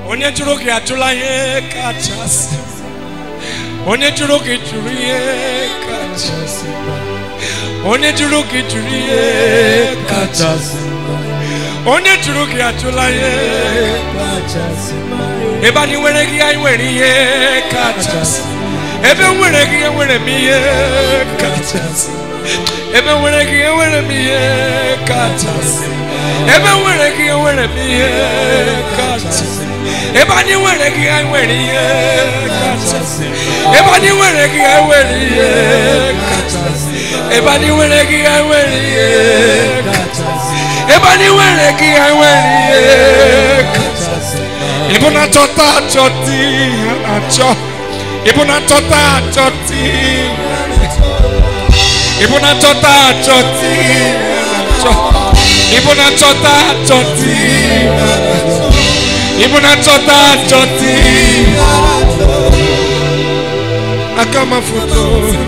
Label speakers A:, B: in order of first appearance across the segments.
A: onye jụrụ gị ajụla ihe kachasị onye jụrụ gị jụrụ ihe kachasị onye jụrụ gị jụrụ ihe kachasị onye jụrụ gị ajụla ihe ebe anyị nwere gị anyị nwere ihe kachasị ebe m nwere gị enwere m ihe kachasị ebe m nwere gị enwere m ihe kachasị ebe m nwere gị enwere m ihe kachasị ebe anyị nwere gị anyị nwere ihe kachasị ebe anyị nwere gị anyị nwere ihe kachasị ebe anyị nwere gị anyị nwere ihe kachasị ebe anyị nwere gị anyị nwere ihe kachasị ịbụ na chọta achọta ihe na-achọ ịbụ na chọta achọta ihe ịbụ na chọta achọta ihe na-achọ ịbụ na chọta achọta ihe na-achọ ịbụ na chọta achọta ihe aka ma foto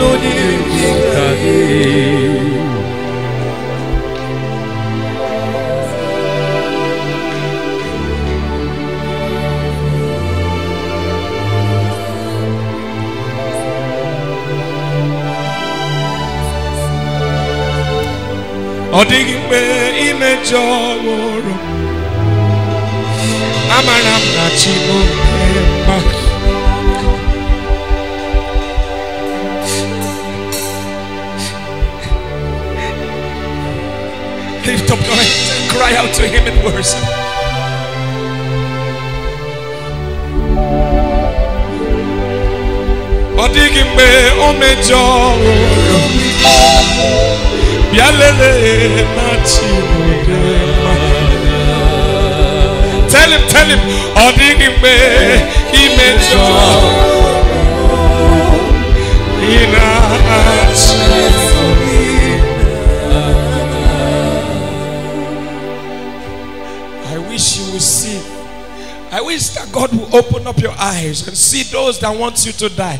A: ọ dịghị mgbe imejọ wụrụ amara m na chi bụ mma Lift up your hands and cry out to Him in worship. Ọ dịghị mgbe o mejọ wụrụ bịa lelee na chi bụ mma. Tell him, tell him, ọ dịghị mgbe imejọ ị na-achị. I wish you would see. I wish that God will open up your eyes and see those that want you to die.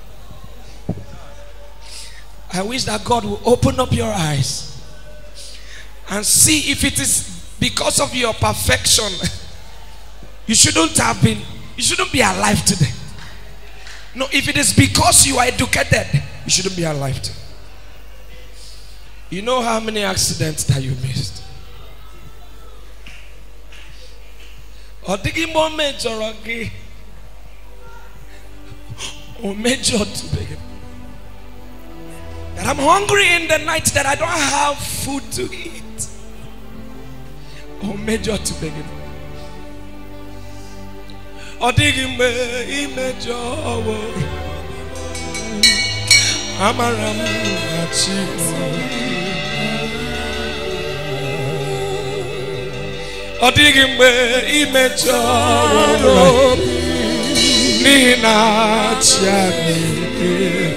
A: I wish that God will open up your eyes and see if it is because of your perfection. You shouldn't have been, you shouldn't be alive today. No, if it is because you are educated, you shouldn't be alive today. You know how many accidents that you missed? ọ dịghị mgbe o mejọrọ gị o mejọtụbeghị that I'm hungry in the night that I don't have food to eat o mejọtụbeghị ọ dịghị mgbe imejọwo amara m na chi ọ dịghị mgbe imejọrọ n'ihi na chi anyị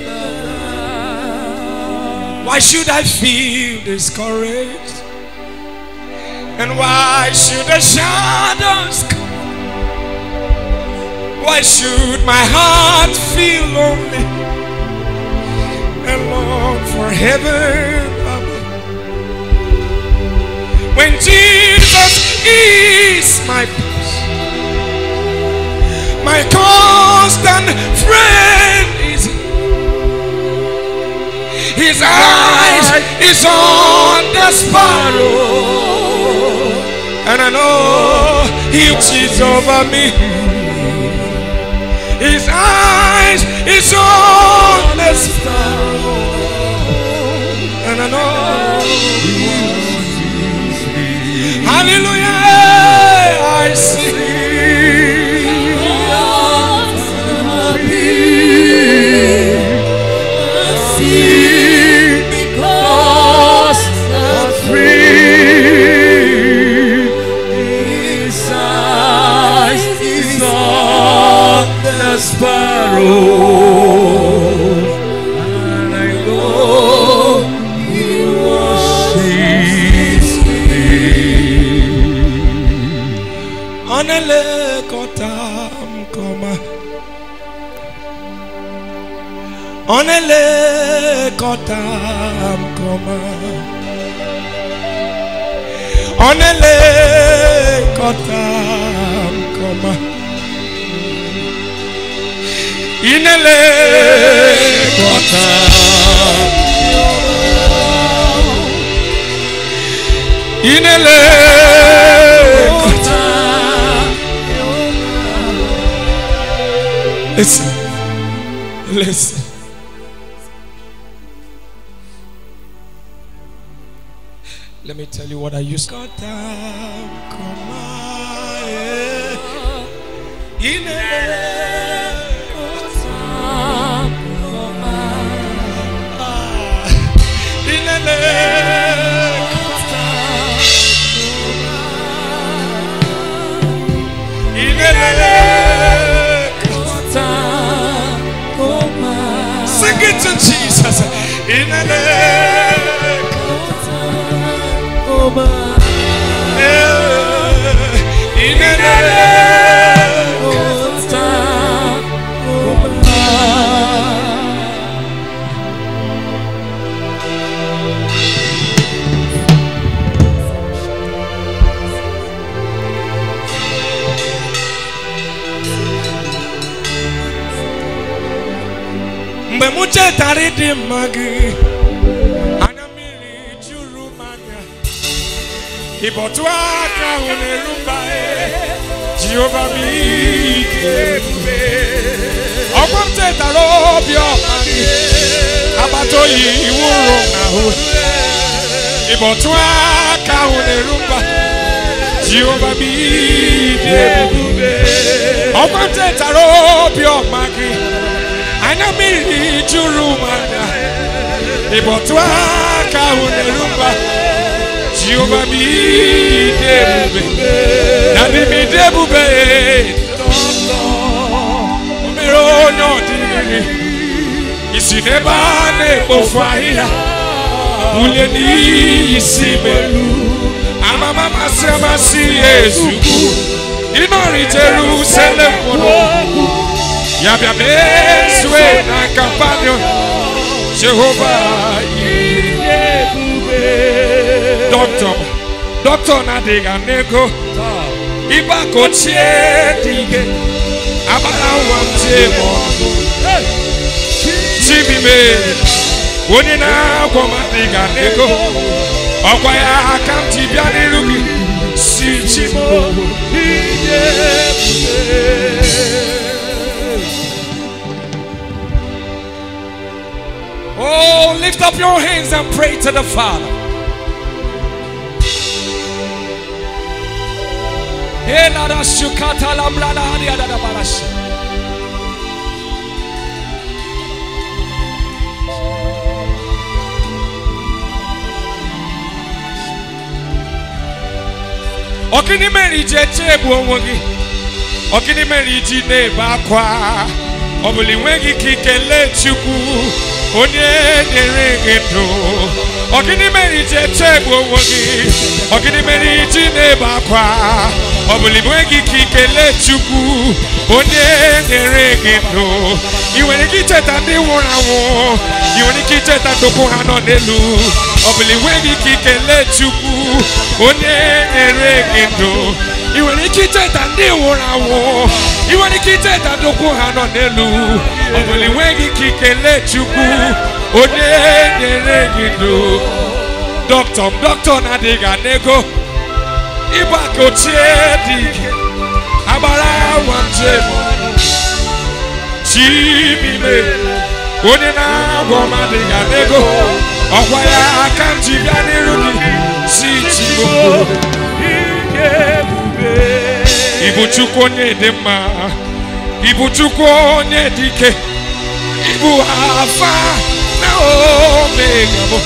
A: Why should I feel discouraged? And why should the shadows come? Why should my heart feel lonely and long for heaven above? When Jesus is my peace, my constant friend is He. His eyes is on the sparrow, and I know He watches over me. His eyes is on the sparrow, and I know. Hallelujah! I see.
B: Because the free His eyes is on the sparrow, and I know He watches me.
A: Ọnelekọta m kọma. Ọnelekọta m kọma. Ọnelekọta m kọma. inelekọta inelekọta listen listen let me tell you what I used to Sing it to Jesus. Inele. Inele. mgbe m chetara ịdị mma gị anya mmiri juru m anya ịbọtụ aka ahụ na-eru mba jehova m ike ebube ọgwa m chetara obi ọma gị agbata oyi iwu ụrụ m n'ahụ ịbọtụ aka ahụ na-eru mba jehova m ike ebube ọgwa m chetara obi ọma gị anya mmiri juru m anya ịbọtụ aka ahụ na-eru mba jehova m ide ebube na dị m ide ebube o mere onye ọdịnihu isi n'ebe a na-ekpofu ahịhịa bulie n'iyi si melu amama masị amasị ya ezugbo ịnọrị jerusalem mụrụ ya bịa mezue na kampanyon jehova dọkịta dọkịta na-adịghị ana ego ịba ka ochie dị ike agbara nwa m tie m ọnụ chibime onye na-agwọ m adịghị ana ego ọkwa ya aka m ji bịa n'iru gị si chimo Oh, lift up your hands and pray to the Father. Elada shukata lambrada hadiada da barash. Ọkịnị mere iji eche egbu onwe gị ọkịnị mere iji na-ebe akwa ọ bụla enweghị ike ikele Chukwu onye nyere gị ndụ ọgịnị mere iji eche egbu onwe gị ọgịnị mere iji na-ebe akwa ọ bụla enweghị ike ikele Chukwu onye nyere gị ndụ ị nwere ike icheta ndị nwụrụ anwụ ị nwere ike icheta ndụkwụ ha nọ n'elu ọ bụla enweghị ike ikele Chukwu onye nyere gị ndụ ị nwere ike icheta ndị nwụrụ anwụ ị nwere ike icheta ndụkwụ ha nọ n'elu ọ bụla enweghị ike ikele Chukwu onye nyere gị ndụ dọkịta m dọkịta na-adịghị ana ego ịgba ka ochie dị ike agbara nwa njem chimime onye na-agwọ m adịghị ana ego ọkwa ya aka m ji bịa n'iru gị si chigbo Ibu Chukwu onye dị mma Ibu Chukwu onye dị ike Ibu Alfa na Omega bụ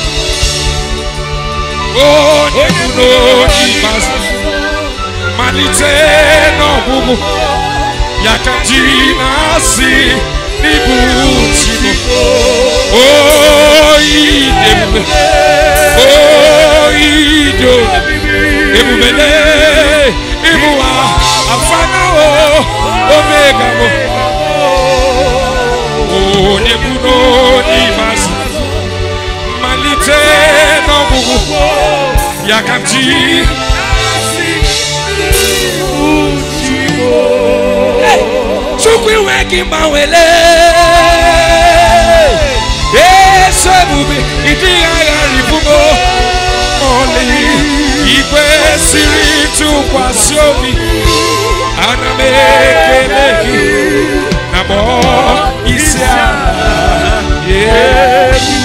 A: onye bụ n'oge ikpeazụ malite n'ọgwụgwụ ya ka ji na-asị n'ibu Chigbo oyi dị ebube oyi dị ebube ịbụ afana o omega bụ onye bụ n'onye ikpeazụ malite n'ọgwụgwụ ya ka ji chukwu enweghị mgbanwele eso ebube ịdịghị agharị bugo ọlị ikwesịrị tụkwasị obi ana m ekele gị na gbọọ isi ala nye gị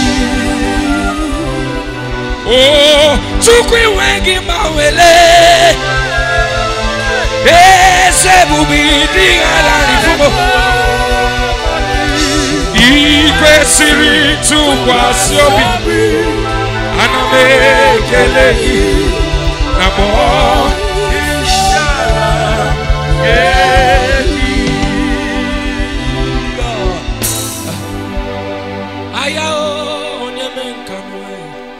A: o chukwu enweghị mgbanwele eze ebube ịdịghị agharị bugo ikwesịrị tụkwasị obi ana m ekele gị na gbọọ aya o onye mee nka n'ụwa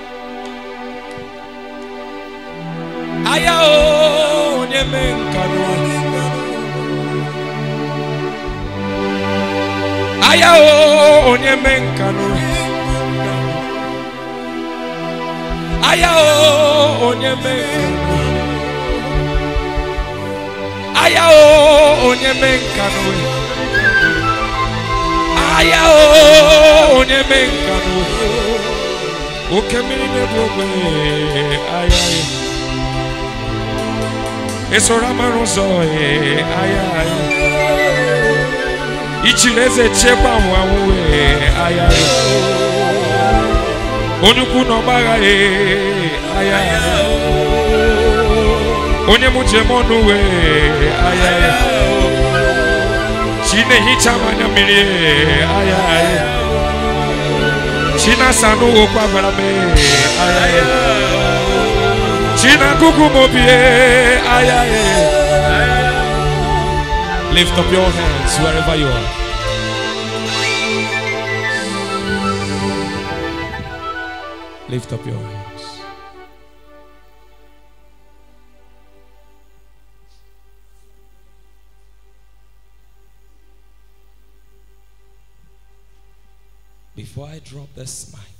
A: aya o onye mee nka n'ụwa aya o onye mee nka n'ụwa aya o onye mee nka n'ụwa aya o onye mee nka n'ụwa aya o onye mee nka n'ụwa oke mmiri na-ebu ogbe aya ya esoro amara ụzọ ee, aya aya ichiri eze chekwa anwụ aya ya onye ukwu na ọgbagha ee, aya ya onye mụ jem ọnụ wee aya ya chi na-ehicha m anya mmiri ee, aya ya chi na-asa n'ụwa okwu agbara m ee, aya ya chi na-agụgụ m obi ee, aya ya lift up your hands wherever you are lift up your hands before I drop this mic